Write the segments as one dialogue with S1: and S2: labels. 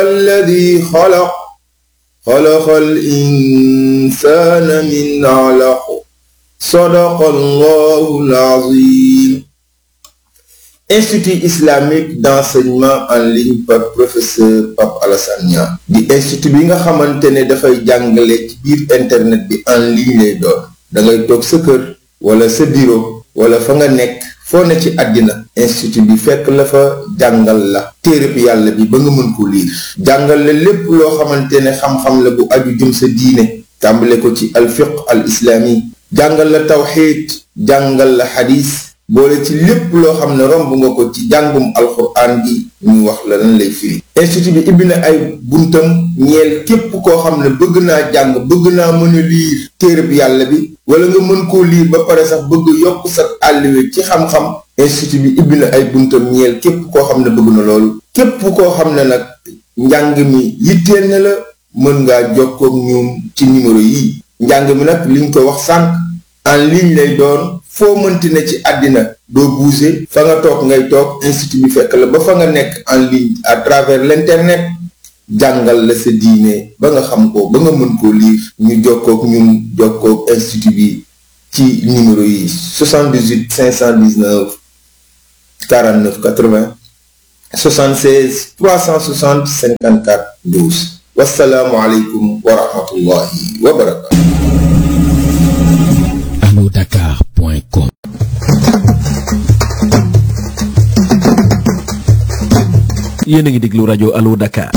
S1: الذي خلق خلق الإنسان من علق صدق الله العظيم Institut islamique d'enseignement en ligne par professeur Pape Alassane Niang di institut bi nga xamante ne dafay jàngale ci biir internet bi en ligne lay doon da ngay toog sa kër wala sa bureau wala fa nga nekk foo ne ci àddina institut bi fekk la fa jàngal la téereb yàlla bi ba nga mën ko liir jàngal la lépp loo xamante ne xam-xam la bu aju jëm sa diine tàmbale ko ci alfiq al islami jàngal la tawxiid jàngal la xadis boole ci lépp loo xam ne romb nga ko ci jàngum alxuraan bi ñu wax la lan lay firi institut bi ibbi na ay buntam ñeel képp koo xam ne bëgg naa jàng bëgg naa mën a liir téereb yàlla bi wala nga mën koo liir ba pare sax bëgg yokk sa àlliwe ci xam-xam institut bi ibbi na ay buntam ñeel képp koo xam ne bëgg na loolu képp koo xam ne nag njàng mi yitteel na la mën ngaa jokkoog ñoom ci numéro yi njàng mi nag liñ ko wax sànq en ligne lay doon foo mënti ne ci àddina doo bouger fa nga toog ngay toog institut bi fekk la ba fa nga nekk en ligne à travers l'internet jàngal la sa diine ba nga xam ko ba nga mën koo lire ñu jokkoog ñun jokkoog institut bi ci numéro yi 78 519 49 80 76 360 54 12 wasalaamualeykum wa rahmatullahi wa barakatu
S2: Dakar.com yéen a ngi déglu rajo Allo Dakar.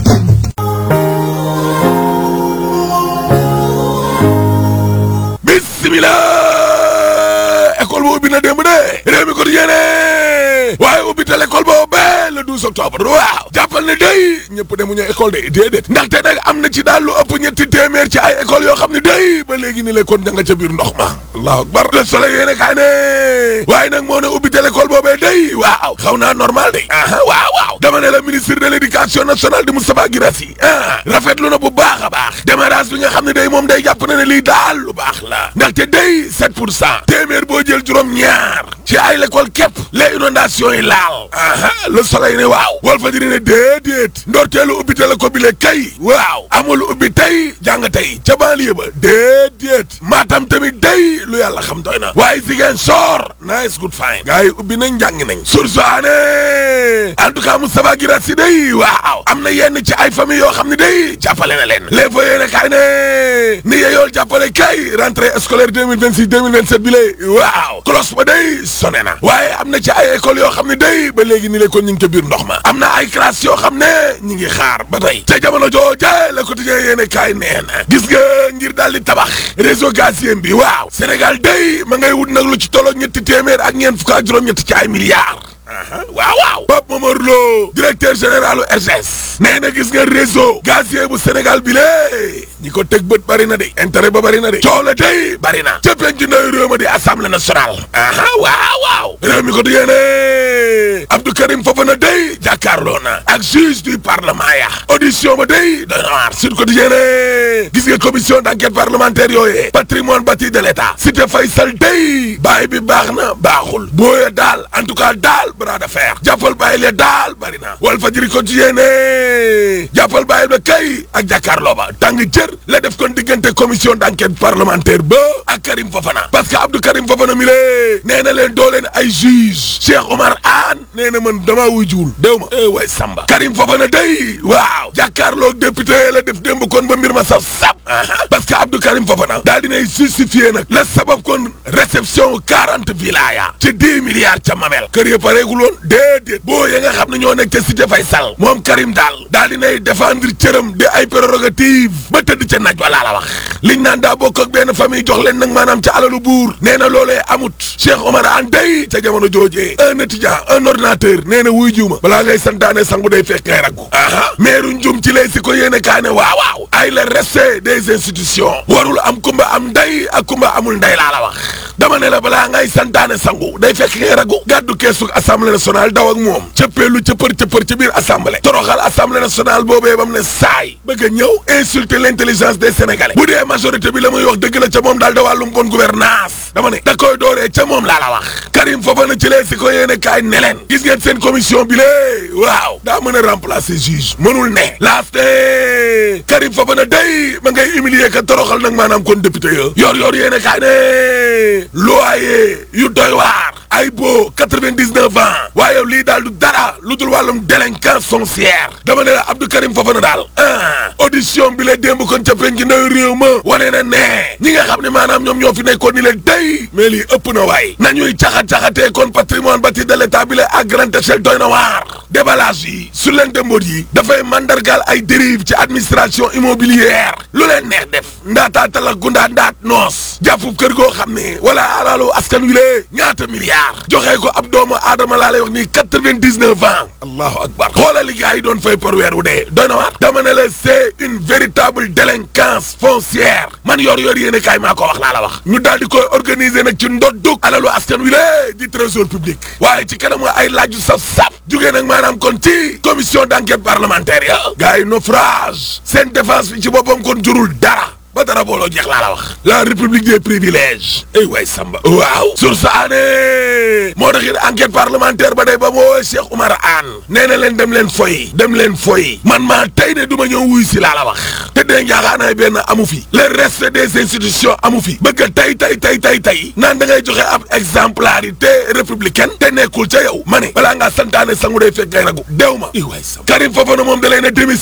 S3: bismillah école bu ubbi na démb de réew mi ko di yéene waaye ubbi te l'école boobu le 12 octobre waaw jàppal ne day ñëpp demuñu école de déedéet ndaxte nag am na ci daal lu ëpp ñetti téeméer ci ay école yoo xam ne day ba léegi ni l'école da nga ca biir ndox ma allahu akbar le soleil yéene kaay ne waaye nag moo ne ubbi te l'école boobee day waaw xaw naa normal de aha waaw waaw dama ne la ministre de l'éducation nationale di Moustapha Guirassy ah rafetlu na bu baax a baax démarrage bi nga xam ne day moom day jàpp na ne lii daal lu baax la ndaxte day 7 pour cent téeméer boo jël juróom ñaar ci ay l'école képp les inondations yi laal aha le soleil ne waaw wal fa diri ne déedéet ndorteelu ubbi te la ko bile kay waaw amul ubbi tey jàng tey ca banlieue ba déedéet maatam tamit day lu yàlla xam doy na waaye Ziguinchor nice good fine gars yi ubbi nañ jàng nañ source aane en tout cas Moustapha Guirassy day waaw am na yenn ci ay famille yoo xam ne day jàppale na leen les fa yéene kaay ne ni yeyool jàppale kay rentrée scolaire 2026 2027 bi lay waaw cloche ba day sonné na waaye am na ci ay école yoo xam ne day ba léegi ni le kon ñu ngi ca biir ndox ma am na ay classe yoo xam ne ñi ngi xaar ba tey ca jamono jooje le quotidien yéene kaay nee na gis nga ngir daal di tabax réseau gazier bi waaw Sénégal day ma ngay wut nag lu ci tolloog ñetti téeméer ak ñeent fukk ak juróom-ñetti ci ay milliards waaw waaw Pape Momar Lo directeur général RTS nee na gis nga réseau gazier bu Sénégal bi lée ñi ko teg bët bari na de intérêt ba bari na de coow la tey bari na ca penc ndaw réew ma di assemblée nationale aha waaw waaw réew mi ko di yéene Abdou Karim Fofana day jàkkaarloo na ak juge du parlement ya audition ba day dana waar Sud Quotidien gis nga commission d'enquête parlementaire yooyee patrimoine bâti de l'État Cité Faysal day baay bi baax na baaxul booye daal en tout cas daal bras de fer jàppal bàyyi le daal bari na Walf Fadjri Quotidien jàppal bàyyi ba kay ak jàkkaarloo ba tàng jër la def kon diggante commission d'enquête parlementaire ba ak Karim Fofana parce que Abdou Karim Fofana mi lée nee na leen doo leen ay juge Cheikh Omar Anne nee na man damaa wuy juul déw ma eh way Samba Karim Fofana day waaw jàkkaarloo député la def démb kon ba mbir ma saf sap parce que Abdou Karim Fofana daal dinay justifié nag la sabab kon réception quarante vilaya ci dix milliards ca mamel kër ya pareegul woon déedéet boo ya nga xam ne ñoo nekk ca Cité Faysal moom Karim daal daal dinay défendre cëram di ay prérogative ba tëdd ca naaj walaa la wax liñ naan daa bokk ak benn famille jox leen nag maanaam ca alalu buur nee na loolee amut Cheikh Omar Anne day ca jamono joojee un étudiant un ordinateur nee na wuy jiw ma balaa ngay santaane sangu day fekk ngay raggu aha meeru njum ci lay si ko yéene kaa ne waaw waaw ay le respect des institutions warul am kumba am nday ak kumba amul nday laa la wax dama ne la balaa ngay santaane sangu day fekk ngay ragu gàddu keesu assemblée nationale daw ak moom cëppeelu cëppër cëppër ci biir assemblée toroxal assemblée nationale boobee bam ne saay bëgg a ñëw insulter l'intelligence des sénégalais bu dee majorité bi la muy wax dëgg la ca moom daal da wàllum bonne gouvernance dama ne da koy dooree ca moom laa la wax Karim Fofana ci lee si ko yéene kaay ne leen gis ngeen seen commission bi lée waaw daa mën a remplacer juge mënul ne laaste Karim Fofana day ma ngay humilier ka toroxal nag maanaam kon député yo yor yor yéene kaay ne loyer yu doy waar ay boo quatre-vingt-dix-neuf ans waaye lii daal du dara lu dul wàllum délinquance foncière dama ne la Abdou Karim Fofana daal ah audition bi la démb kon ca penc ndaw réew ma wane na ne ñi nga xam ne maanaam ñoom ñoo fi nekkoon ni leen day mais lii ëpp na waay nañuy caxat-caxatee kon patrimoine bâti de l'état bi la à grande échelle doy na waar déballage yi su leen demboot yi dafay mandargaal ay dérive ci administration immobilière lu leen neex def ndaataa talak gundaa ndaat noos jàppub kër goo xam ne wala alalu askan wi lee ñaata milliards joxee ko ab doomu aadama laa lay wax nii quatre-vingt-dix-neuf ans allahu akbar xoolal li gars yi doon fay par weer wu dee doy na waar dama ne la c'est une véritable délinquance foncière man yor yor yéene kaay maa ko wax laa la wax ñu daal di koy organiser nag ci ndoddug alalu askan wi lée di trésor public waaye ci kanam nga ay laaj yu saf saf jugee nag maanaam kon ci commission d'enquête parlementaire ya gars yi naufrage seen défense bi ci boppam kon jurul dara ba dara booloo jeex laa la wax la république des privilèges ay waay samba waaw sur sa année moo tax it enquête parlementaire ba day ba mu woowee Cheikh Oumar Anne nee na leen dem leen foy dem leen foy man maa tey ne du ma ñëw wuy si laa la wax te dee njaaxaanaay benn amu fi le reste des institutions amu fi bëgg a tey tey tey tey tey naan da ngay joxe ab exemplarité républicaine te nekkul ca yow ma ne balaa ngaa santaane sangu day fekk ngay ragu dew ma i waay samba Karim Fofana moom da lay na démis